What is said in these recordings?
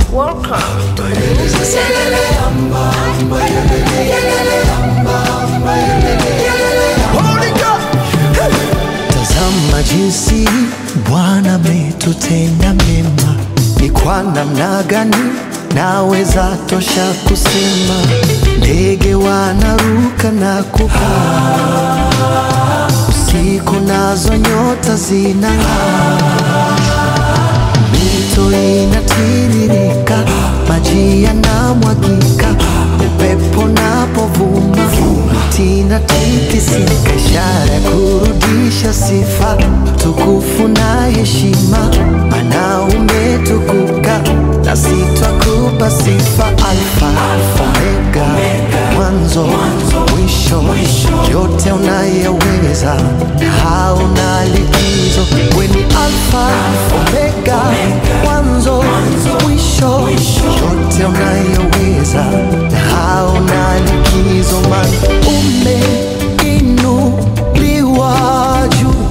Welcome to Music Tazama jinsi Bwana ametutenda mema, ni kwa namna gani naweza tosha kusema. Ndege wanaruka na kupaa, usiku nazo nyota zinang'aa, mito inatiririka, maji yanamwagika, upepo napovuma, miti inatikisika, ishara ya kurudisha sifa, tukufu na heshima, maana umetukuka, na sitakupa sifa. Alfa, Omega, mwanzo mwisho, yote unayeweza, hauna likizo. We ni Alfa, Omega, mwanzo mwisho, yote unayeweza, hauna likizo. Man, umeinuliwa juu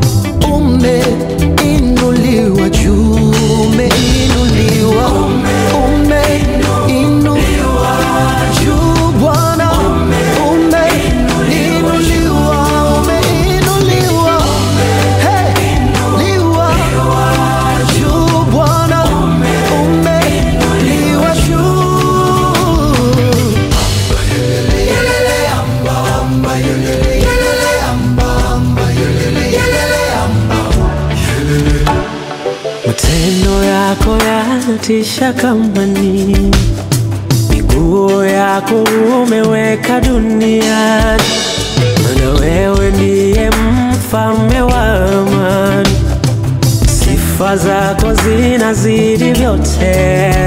umeinuliwa juu, umeinuliwa, umeinuliwa juu, Bwana umeinuliwa, umeinuliwa, hey, liwa juu, Bwana umeinuliwa juu. Matendo yako yanatisha kama nini, miguu yako umeweka duniani, maana wewe ndiye mfalme wa amani. Sifa zako zinazidi vyote,